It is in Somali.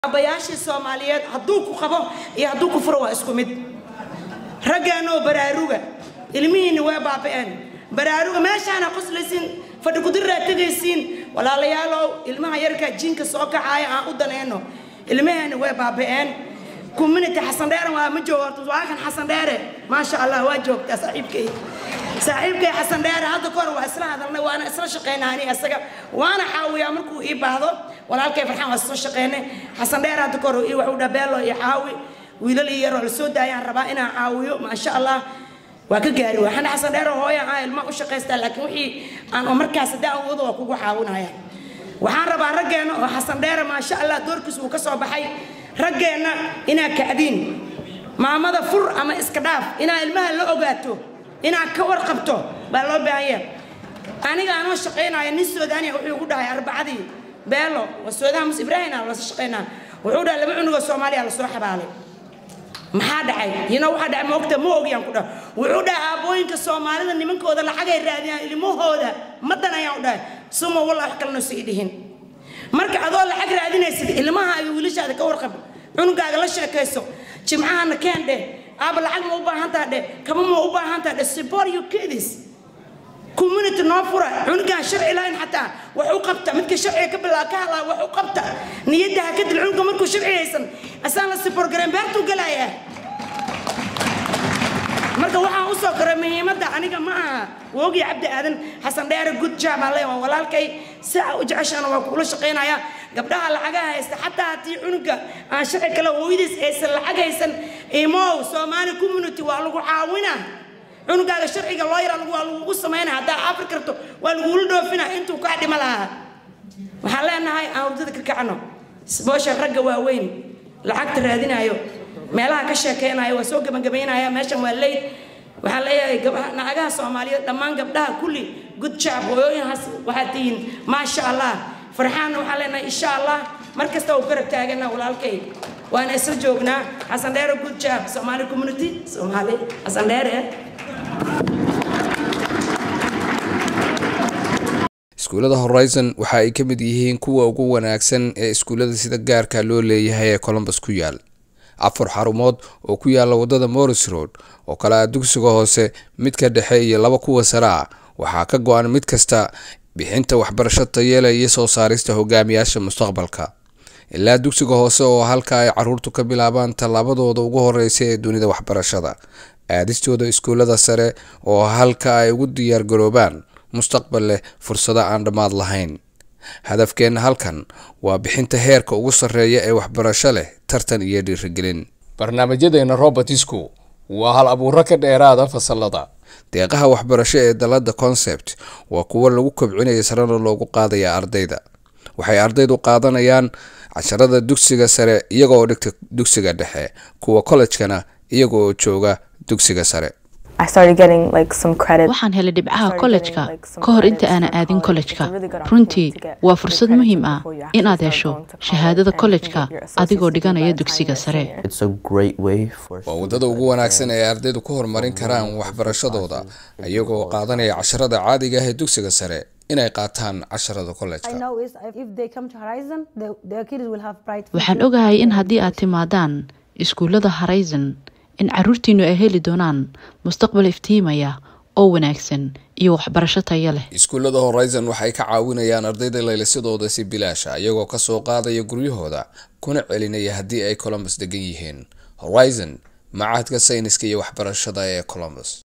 aabbayaashii soomaaliyeed hadduu ku qabo iyo hadduu ku furo waa isku mid raggaanoo baraaruga ilmihiinna waa baaba'een baraaruga meeshaana qoslaysiin fadhi kudiraa tegaysiin walaalayaalow ilmaha yarka jiinka soo kacaaya aan u danayno ilmaheena way baaba'een community xasan dheere waa ma joogo waa kan xasan dheere maasha allah waa joogtaa saaxiibkay saaxiibkay xasan dheere hadda kahor waa isla hadalnay waana isla shaqaynaa ani isaga waana caawiyaa markuu ii baahdo walaalkay farxaan waa isla shaqaynay xasan dheere hadda kahor ii waxuu dhabeelo iyo caawi wiilal iyo yaroo la soo daayaan rabaa inaan caawiyo maasha allah waa ka gaari waxaan xasan dheere hooya aan ilma u shaqaystaa laakiin wixii aan oo markaas haddii aan wado waa kugu caawinaya waxaan rabaa raggeena oo xasan dheere maasha allah doorkiis uu ka soo baxay raggeenna inaa kacdiin maamada fur ama iska dhaaf inaa ilmaha la ogaato inaa ka warqabto baa loo baahanya aniga anoo shaqaynaya nin soodaaniya wuxuu igu dhahay arbacadii beelo waa soodaha mus ibraahim aan lasa shaqaynaa wuxuu dhahay laba cunugoo soomaaliya lasoo xabaalay maxaa dhacay yino waxaa dhacay moogta ma ogiyaan ku dhahay wuxuu dhahay aabbooyinka soomaalida nimankooda lacagay raadiyaan ilmahooda madan ayaan u dhahay suma wallah wax kalena sii dhihin marka adoo lacag raadinaysid ilmaha iyo wiilashaada ka warqab cunugaaga la sheekayso jimcahana keen dheh aaba lacag ma u baahantaa dheh kaba ma u baahantaa dheh support your kids community noo fura cunugaan sharci lahayn xataa wax u qabta midka sharciga ka bilaa ka hadlaa wax u qabta niyadda ha ka dil cunuga markuu sharci haysan asaan la support gareen beertuu galayaa marka waxaan u soo koray muhiimadda aniga ma aha woogi cabdi aadan xasan dheere good job aan leeyahay waa walaalkay saa u jeceshaana waa kugula shaqaynaya gabdhaha lacagaha haysta xataa haddii cunuga aan sharci kale hooyadiis aysan lacag haysan imow soomaali community waa lagu caawina cunugaaga sharciga loo yara waa lagugu samaynaya haddaa afri karto waa lagugula dhoofina intuu kaa dhima lahaa waxaan leenahay aan hurdada ka kacno boosha ragga waaweyn lacagta raadinayo meelaha ka sheekeynayo waa soo gabagabaynaya meeshan waa leyd waxaan leeyahay naagaha soomaaliyeed dhammaan gabdhaha kulli good job hooyooyinhaas waxaad tihiin maasha allah farxaanna waxaan leenahay insha allah mar kasta uu garab taagana walaalkay waana isla joognaa xasan dheere good job soomaali community soomaali xasan dheere iskuullada horizon waxa ay ka mid yihiin kuwa ugu wanaagsan ee iskuullada sida gaarka loo leeyahay ee colombus ku yaal afar xarumood oo ku yaala wadada morris road oo kale ah dugsiga hoose midka dhexe iyo laba kuwa sare ah waxaa ka go-an mid kasta bixinta waxbarasho tayeela iyo soo saarista hogaamiyaasha mustaqbalka ilaa dugsiga hoose oo halka ay caruurtu ka bilaabaan tallaabadooda ugu horeysa ee dunida waxbarashada aadistooda iskuullada sare oo halka ay ugu diyaargaroobaan mustaqbal leh fursado aan dhammaad lahayn hadafkeenna halkan waa bixinta heerka ugu sarreeya ee waxbarasho leh tartan iyo dhiirigelin barnaamijyadeena robertisku waa hal abuuro ka dheeraada fasalada deeqaha waxbarasho ee dalada concept waa kuwo lagu kobcinaya sarena loogu qaadaya ardayda waxay ardaydu qaadanayaan casharada dugsiga sare iyagoo dhigta dugsiga dhexe kuwa kollejkana iyagoo jooga dugsiga sare waxaan helay dhibcaha kollejka ka hor inta aanan aadin kollejka runtii waa fursad muhiim ah inaad hesho shahaadada kollejka adigoo dhiganaya dugsiga sare waa waddada ugu wanaagsan ee ardaydu ku horumarin karaan waxbarashadooda iyagoo qaadanaya casharada caadiga ah ee dugsiga sare inay qaataan casharada kollejka waxaan ogahay in haddii aad timaadaan iskuullada horizon in caruurtiinu ay heli doonaan mustaqbal iftiimaya oo wanaagsan iyo waxbarasho taya leh iskuullada horizon waxay ka caawinayaan ardayda laylisadooda si bilaasha iyagoo kasoo qaadaya guryahooda kuna celinaya haddii ay colombus degan yihiin horizon macahadka sayniska iyo waxbarashada ee colombus